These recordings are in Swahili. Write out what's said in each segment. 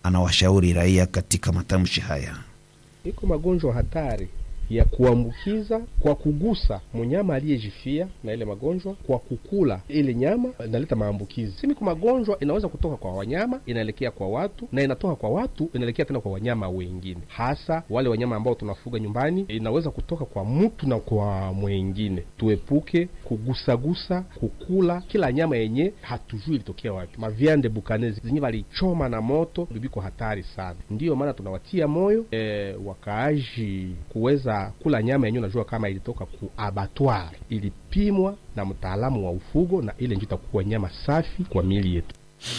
anawashauri raia katika matamshi haya. Iko magonjwa hatari ya kuambukiza kwa kugusa mnyama aliyejifia na ile magonjwa, kwa kukula ile nyama inaleta maambukizi. Simiko magonjwa inaweza kutoka kwa wanyama inaelekea kwa watu, na inatoka kwa watu inaelekea tena kwa wanyama wengine, hasa wale wanyama ambao tunafuga nyumbani. Inaweza kutoka kwa mtu na kwa mwengine. Tuepuke kugusagusa, kukula kila nyama yenye hatujui ilitokea wapi. Maviande bukanezi zenye walichoma na moto bibiko hatari sana. Ndiyo maana tunawatia moyo e, wakaaji kuweza kula nyama yenyewe, unajua kama ilitoka ku abattoir, ilipimwa na mtaalamu wa ufugo, na ile ndio itakuwa nyama safi kwa miili yetu.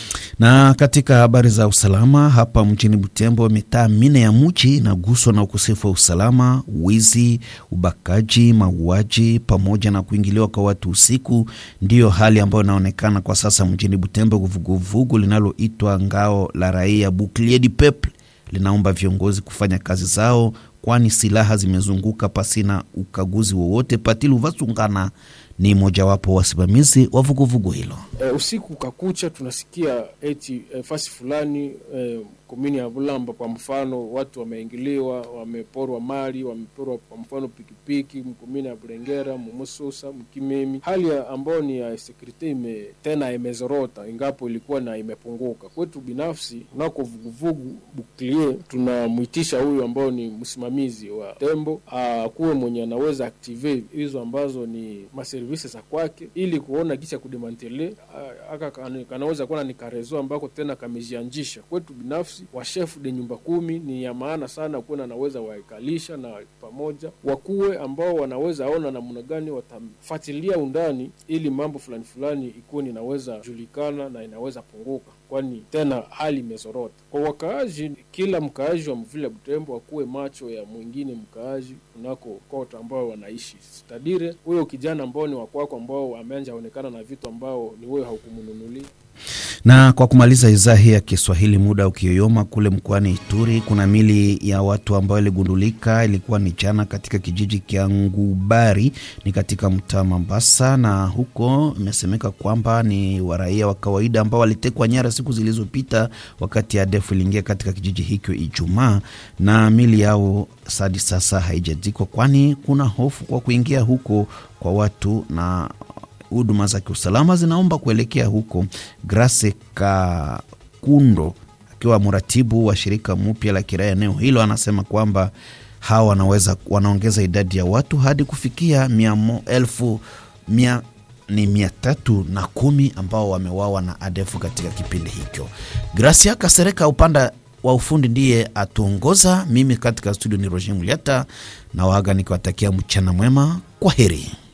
Na katika habari za usalama hapa mjini Butembo, mitaa mine ya mji inaguswa na ukosefu wa usalama, wizi, ubakaji, mauaji pamoja na kuingiliwa kwa watu usiku. Ndiyo hali ambayo inaonekana kwa sasa mjini Butembo. Vuguvugu linaloitwa Ngao la Raia, Bouclier du Peuple, linaomba viongozi kufanya kazi zao, kwani silaha zimezunguka pasina ukaguzi wowote. Patilu Vasungana ni mojawapo wasimamizi wa vuguvugu hilo. E, usiku ukakucha tunasikia eti e, fasi fulani e, komini ya Bulamba kwa mfano, watu wameingiliwa, wameporwa mali, wameporwa kwa mfano pikipiki mkomini ya Bulengera, Mumususa, Mkimemi, hali ambayo ni ya sekurite ime tena imezorota, ingapo ilikuwa na imepunguka. Kwetu binafsi unako vuguvugu Buklie, tunamwitisha huyu ambao ni msimamizi wa tembo akuwe mwenye anaweza aktive hizo ambazo ni maservisi za kwake, ili kuona kisha kudemantele aka kanaweza kuwa ni karezo ambako tena kamejianjisha. Kwetu binafsi washefu de nyumba kumi ni ya maana sana, kuwa anaweza waikalisha na pamoja wakuwe ambao wanaweza ona namna gani watamfuatilia undani, ili mambo fulani fulani ikuwe inaweza julikana na inaweza punguka, kwani tena hali imezorota kwa wakaaji. Kila mkaaji wa mvile Butembo akuwe macho ya mwingine mkaaji kunako kota ambao wanaishi stadire, huyo kijana ambao ni wakwako ambao ameanja onekana na vitu ambao ni wewe haukumununulia na kwa kumaliza idhaa hii ya Kiswahili, muda ukiyoyoma, kule mkoani Ituri kuna mili ya watu ambao iligundulika, ilikuwa ni jana katika kijiji kya Ngubari, ni katika mtaa Mambasa, na huko imesemeka kwamba ni waraia wa kawaida ambao walitekwa nyara siku zilizopita wakati ADF iliingia katika kijiji hicho Ijumaa, na mili yao hadi sasa haijazikwa, kwani kuna hofu kwa kuingia huko kwa watu na huduma za kiusalama zinaomba kuelekea huko. Grace Kakundo akiwa mratibu wa shirika mpya la kiraia eneo hilo anasema kwamba hawa wanaweza wanaongeza idadi ya watu hadi kufikia mia mo, elfu mia ni mia tatu na kumi ambao wamewawa na ADF katika kipindi hicho. Gracia Kasereka upanda wa ufundi ndiye atuongoza. Mimi katika studio ni Roger Muliata na waga nikiwatakia mchana mwema, kwa heri.